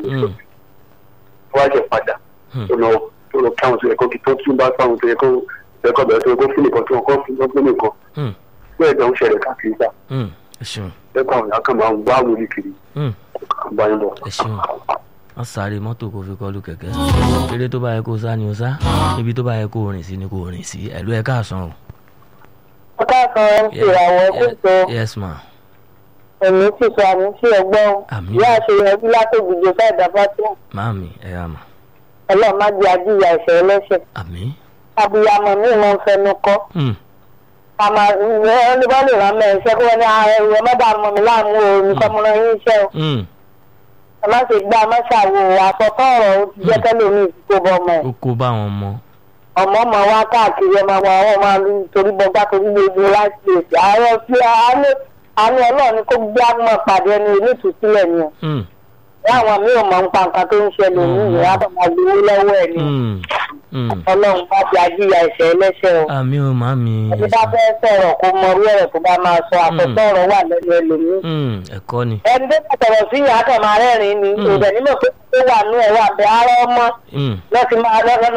Mm. wá jẹ padà Hmm. tó lọ tó lọ káwọn tó yẹ kó kí tó tún bá sáwọn tó yẹ kó yẹ kó bẹ̀rẹ̀ tó yẹ kó fún nìkan tó yẹ kó fún nìkan nìkan Mm. bẹ́ẹ̀ dẹ̀ ń ṣẹlẹ̀ káàkiri sá Mm. ẹ ṣeun lẹ́kọ̀ọ́ àwọn ìyá kan máa ń wá wọlé kiri Mm. àbáyé lọ. ẹ ṣeun wọ́n sáré mọ́tò kó fi kọlu kẹ̀kẹ́ eré tó bá yẹ kó sá ni ó sá ibi tó bá yẹ kó rìn sí ni kó rìn sí ẹ̀lú ẹ̀ káàsán o. ọ̀ká kan ń ṣe àwọn ẹkún tó yes ma ẹ̀mí sì sọ àmì sí ẹgbọ́n Àmín. ìyá àṣeyọrí látòkùjọ fẹ́ẹ̀dá fásitì máàmì ẹ yà mà ọlọ́run má di ajíyà ẹ̀ṣẹ̀ ẹlẹ́ṣẹ̀ àmì. abiyamọ mi máa ń fẹnu kọ́ Mm. àmà ẹni bá lè rán mẹ́rin iṣẹ́ kí wọ́n ní ààrẹ ìwé mọ́dà mọ́ mi láàmú o nìkan mo rán yín iṣẹ́ o Mm. ẹ má ṣe gbá má ṣàwò àsọtọ́ ọ̀rọ̀ ó ti jẹ́ kẹ́lòmíì ti kó bọ́ ọmọ ẹ̀ ó kó bá wọn mọ. ọmọ ọmọ wa káàkiri ẹ máa wọ àwọn ọmọ àlù torí bọgbá torí gbogbo láti èsì ààrẹ tí àánú àánú ọlọ́run ni kó gbé àmọ́ pàdé ẹni onítùsílẹ̀ ni o Mm. láwọn mi ò mọ nípa nǹkan tó ń ṣẹlẹ̀ ní ìyá àbọ̀mọ̀ gbowó lọ́wọ́ ẹ̀ ni Mm. Mm. ọlọ́run bá di ajíyà ẹ̀ṣẹ̀ ẹlẹ́ṣẹ̀ o àmì ò máàmì. ẹni bá fẹ́ sọ̀rọ̀ kó mọ orí ọ̀rọ̀ tó bá máa sọ àkọ́kọ́ ọ̀rọ̀ wà lẹ́nu ẹlòmíì Mm. ẹ̀kọ́ ni. ẹni tó bá sọ̀rọ̀ sí ìyá kan máa rẹ́rìn-ín ni Mm. òdẹ̀ nímọ̀ pé ó wà nú ẹ̀ wà bẹ́ ara ọmọ Mm. lọ́sí máa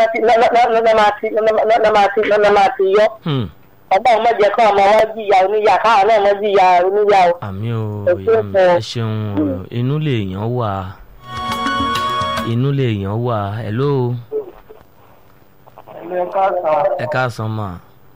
lọ́nà máa ti yọ Mm. ọgbọ́n ọmọ jẹ́ kọ́ ọmọ wọn jìyà oníyà káwọn náà mọ́ jìyà oníyà o. àmì ò Ẹ ìyá mi ṣeun. ẹ ṣeun o inú lè yàn wá inú lè yàn wá hello ẹ káàsán ma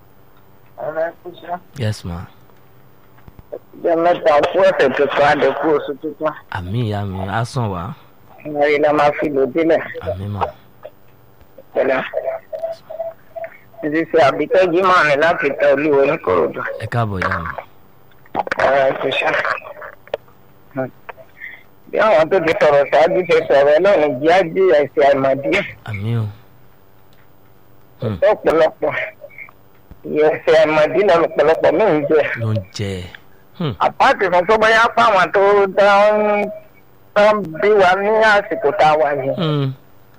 yes ma jẹ́ mẹ́ta fún ẹ̀sẹ̀ tuntun àdẹ́kù oṣù tuntun àmì ìyá mi á sàn wá ìrìn la máa fi lò délẹ̀ àmì mà pẹ̀lẹ́. títí sí àbíkẹ́jì máa rìn láti tẹ olúwo ní korodu ẹ káàbọ̀ ìyá mi ọ̀rọ̀ ẹ̀kúṣà. bí àwọn tó ti sọ̀rọ̀ ṣáájú ṣe sọ̀rọ̀ ọlọ́run jí á jí ẹ̀sìn àìmọ̀dí àmì ò Mm. ọ̀pọ̀lọpọ̀ ẹ̀sìn àìmọ̀dí lọ́nà ọ̀pọ̀lọpọ̀ mí ń jẹ. ló ń jẹ Hmm. àpáàtì fún tó bóyá fáwọn tó dá ń tán bí wa ní àsìkò tá a wà yìí. Mm.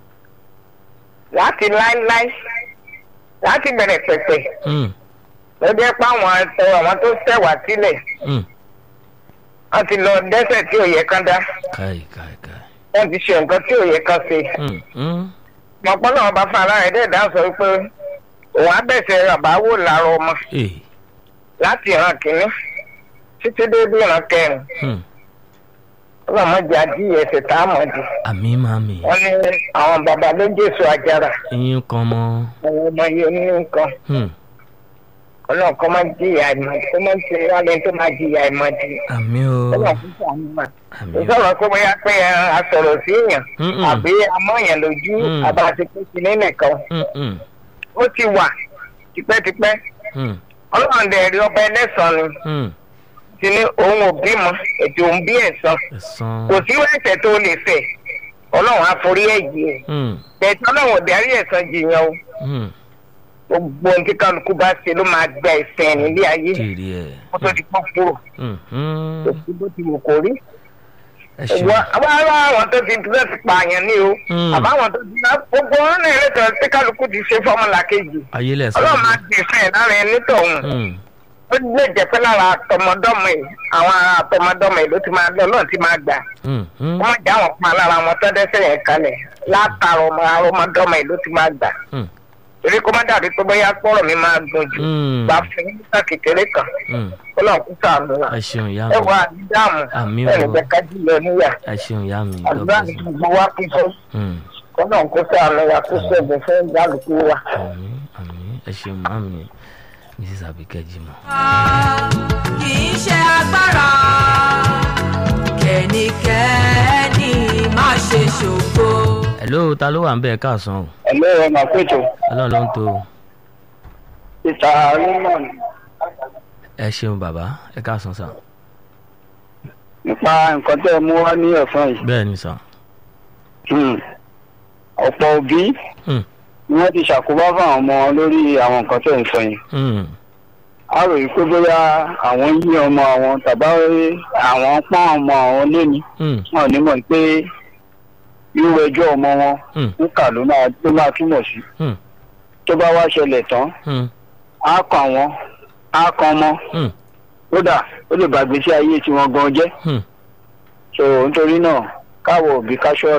láti láíláí láti bẹ̀rẹ̀ pẹ̀pẹ̀ Mm. ló jẹ́ pé àwọn ẹ̀sọ́ àwọn tó ṣẹ̀wá sílẹ̀ Mm. wọ́n ti lọ dẹ́sẹ̀ tí ò yẹ kán dá káì káì káì wọ́n ti ṣe nǹkan tí ò yẹ kán ṣe. Mm. Mm. mọ̀pọ́ náà bá fún aláàrẹ̀ dẹ̀ dá sọ pé òun á bẹ̀sẹ̀ àbáwò lára ọmọ Eh. láti ìran kìíní títí dé bí ìran kẹrin Hmm. ọlọ́mọdé adìyẹ ẹsẹ̀ tá a mọ̀ di. àmì màmí wọ́n ní àwọn bàbá ló jésù àjàrà eyín kan mọ́ àwọn ọmọ yìí ní nǹkan Hmm. ọlọ́run kọ́ máa jìyà ìmọ̀ kó máa ṣe wálé tó máa jìyà ìmọ̀ di. àmì ò ọlọ́run fún sàánú mà. àmì ò ìsọ̀rọ̀ pé bóyá pé a sọ̀rọ̀ sí èèyàn Mm-mm. àbí amọ̀yàn lójú Mm. àbá àti pé sí ní nìkan Mm. Mm. ó ti wà tipẹ́tipẹ́ Mm. ọlọ́run dẹ̀ rí ọba ẹlẹ́sàn-án ni Mm. ti ní òun ò bímọ ètò òun bí ẹ̀sán ẹ̀sán kò sí ẹ̀ṣẹ̀ tó lè fẹ̀ ọlọ́run àforí ẹ̀jì ẹ̀ Mm. bẹ̀ẹ̀tì ọlọ́run ò darí ẹ̀sán jìyàn o Mm. gbogbo ohun tí kálukú bá ṣe ló máa gba ẹ̀sẹ̀ nílé ayé kiri ẹ̀ kó tó di pọ́n kúrò Mm. Mm. kò sí bó ti wù kó rí. ẹ ṣeun ìwọ àwọn àwọn tó ti tó ti pààyàn ní o Mm. àbáwọn tó ti ná gbogbo wọn náà lẹ́tọ̀ọ́ tí kálukú ti ṣe fọ́mùlà kejì ayé lẹ̀sán ọlọ́run máa gbé fẹ́ lára ẹni tọ̀hún Mm. ó lè jẹ́ pé lára àtọmọdọ́mọ yìí àwọn ará àtọmọdọ́mọ yìí ló ti máa lọ náà ti máa gbà Mm. Mm. wọ́n já wọn pa lára wọn tó dẹ́sẹ̀ yẹn kalẹ̀ látara ọmọ arọmọdọ́mọ yìí ló ti máa gbà Mm. èrí kó má dàbí pé bóyá pọ́rọ̀ mi máa gùn jù Mm. gbà fún nígbà kékeré kan Mm. ó lọ́n kú sàánú wa ẹ ṣeun ìyá ẹ mi wọ àdídàmú Àmín ẹnì o. jẹ́ ká jùlọ níyà ẹ ṣeun ìyá mi God àdúrà bless ní you. gbogbo wa kí fún Mm. kó lọ́n kú sàánú wa kó sọ̀bù fún ìdálùkù wa. àmín àmín ẹ ṣeun màmí mrs abike jimoh. kì í ṣe agbára kẹ́nikẹ́ni má ṣe ṣògo. hello ta ló wà ń bẹ̀ káàsán o ẹ̀lẹ́ ẹ̀ máa pètò ọlọ́run ló ń tó o ìta rímọ̀n ẹ ṣeun bàbá ẹ káàsán sà nípa nǹkan tẹ́ ẹ mú wá ní ẹ̀fọn yìí. bẹ́ẹ̀ ni sà Hmm. ọ̀pọ̀ òbí Hmm. ni wọ́n ti ṣàkóbá fún àwọn ọmọ lórí àwọn nǹkan tẹ̀ ń sọ yìí. Mm. a rò yìí pé bóyá àwọn yí ọmọ àwọn tàbá àwọn pọ́n ọmọ àwọn léni Mm. wọn ò ní mọ̀ pé irú ẹjọ́ ọmọ wọn Mm. ń kà ló máa ló máa túmọ̀ sí. Mm. tó bá wá ṣẹlẹ̀ tán Mm. á kàn wọ́n á kan ọmọ Mm. kódà ó lè bàgbé sí ayé tiwọn gan jẹ́. Mm. so nítorí náà káwọ òbí ká ṣọ́ra